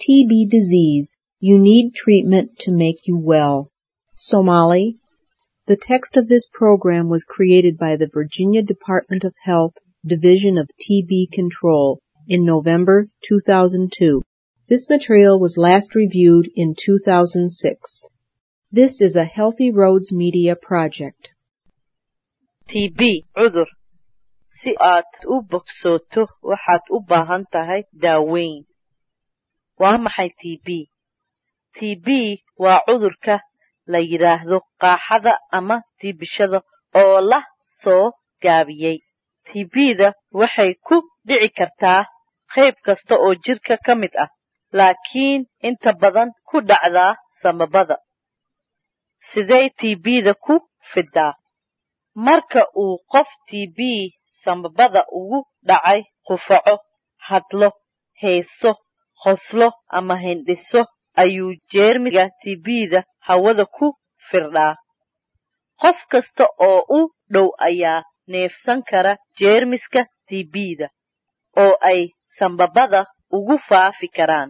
TB disease, you need treatment to make you well. Somali. The text of this program was created by the Virginia Department of Health Division of TB Control in November 2002. This material was last reviewed in 2006. This is a Healthy Roads Media project. TB cudur si aad u bogsooto waxaad u baahan tahay daaweyn waa maxay TB TB waa cudurka la yidhaahdo qaaxada ama tiibishada oo la soo gaabiyey TB-da waxay ku dhici kartaa qayb kasta oo jirka ka mid ah laakiin inta badan ku dhacdaa samabada sidee TB-da ku fidaa marka uu qof TB sambabada ugu dhacay qufaco hadlo heeso qoslo ama hindhiso ayuu jeermiga TB-da hawada ku firdhaa qof kasta oo u dhow ayaa neefsan kara jeermiska TB-da oo ay sambabada ugu faafi karaan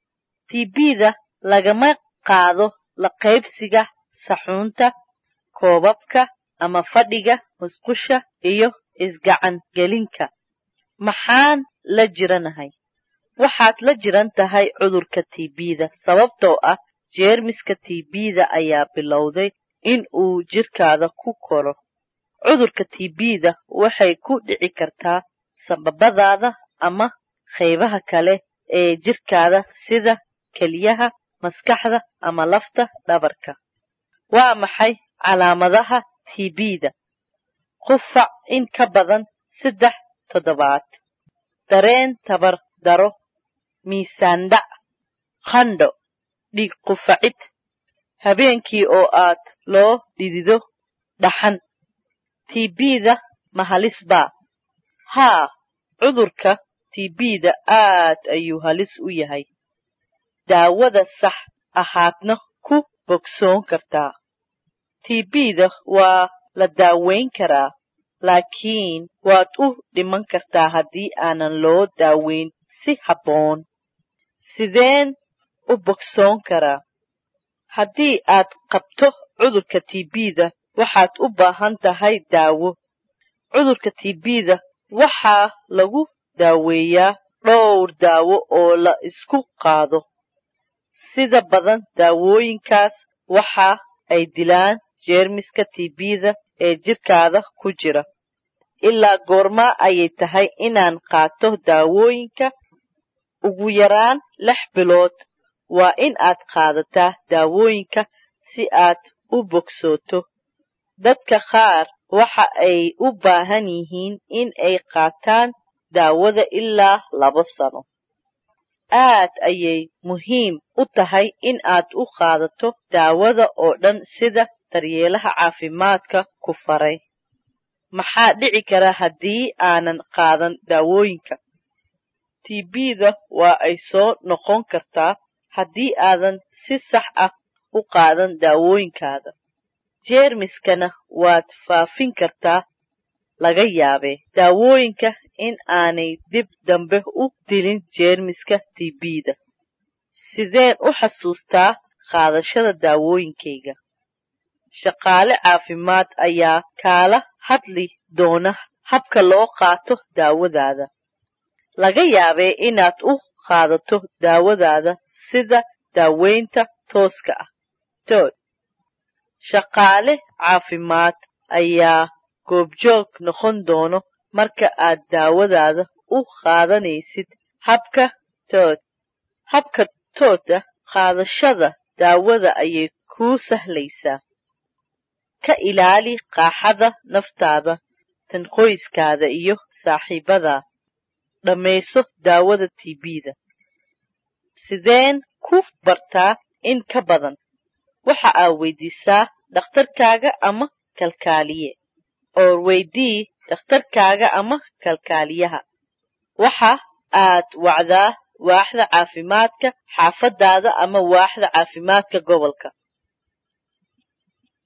TB-da lagama qaado la qaybsiga saxuunta koobabka ama fadhiga musqusha iyo isgacan gelinka maxaan la jiranahay waxaad la jiran tahay cudurka TB-da sababtoo ah jeermiska TB-da ayaa bilowday in uu jirkaada ku koro cudurka TB-da waxay ku dhici kartaa sambabadaada ama qaybaha kale ee jirkaada sida keliyaha maskaxda ama lafta dhabarka waa maxay calaamadaha TB-da qufac in ka badan saddex toddobaad dareen tabar daro miisaan dhac qandho dhiig qufacid habeenkii oo aad loo dhidido dhaxan TB-da ma halis baa haa cudurka TB-da aad ayuu halis u yahay daawada sax ahaadna ku bogsoon kartaa TB-da waa la daaweyn karaa laakiin waad u dhiman kartaa haddii aanan loo daaweyn si habboon sideen u bogsoon karaa haddii aad qabto cudurka TB-da waxaad u baahan tahay daawo cudurka TB-da waxaa lagu daaweeyaa dhowr daawo oo la isku qaado sida badan daawooyinkaas waxa ay dilaan jeermiska TB-da ee jirkaada ku jira ilaa goormaa ayay tahay inaan qaato daawooyinka ugu yaraan lix bilood waa in aad qaadataa daawooyinka si aad u bogsooto dadka qaar waxa ay u baahan yihiin in ay qaataan daawada ilaa labo sano aad ayay muhiim u tahay in aad u qaadato daawada oo dhan sida daryeelaha caafimaadka ku faray maxaa dhici kara haddii aanan qaadan daawooyinka TB-da waa ay soo noqon kartaa haddii aadan si sax ah u qaadan daawooyinkaada jeermiskana waad faafin kartaa laga yaabee daawooyinka in aanay dib dambe u dilin jeermiska TB-da sideen u xasuustaa qaadashada daawooyinkayga shaqaale caafimaad ayaa kaala hadli doona habka loo qaato daawadaada laga yaabee inaad u qaadato daawadaada sida daaweynta tooska ah tood shaqaale caafimaad ayaa goobjoog noqon doono marka aad daawadaada u qaadanaysid habka tood habka tooda qaadashada daawada ayay kuu sahlaysaa ka ilaali qaaxada naftaada tan qoyskaada iyo saaxiibadaa dhammayso daawada TB-da sideen ku bartaa in ka badan waxa aad weydiisaa dhakhtarkaaga ama kalkaaliye oo weydii dhakhtarkaaga ama kalkaaliyaha waxa aad wacdaa waaxda caafimaadka xaafadaada ama waaxda caafimaadka gobolka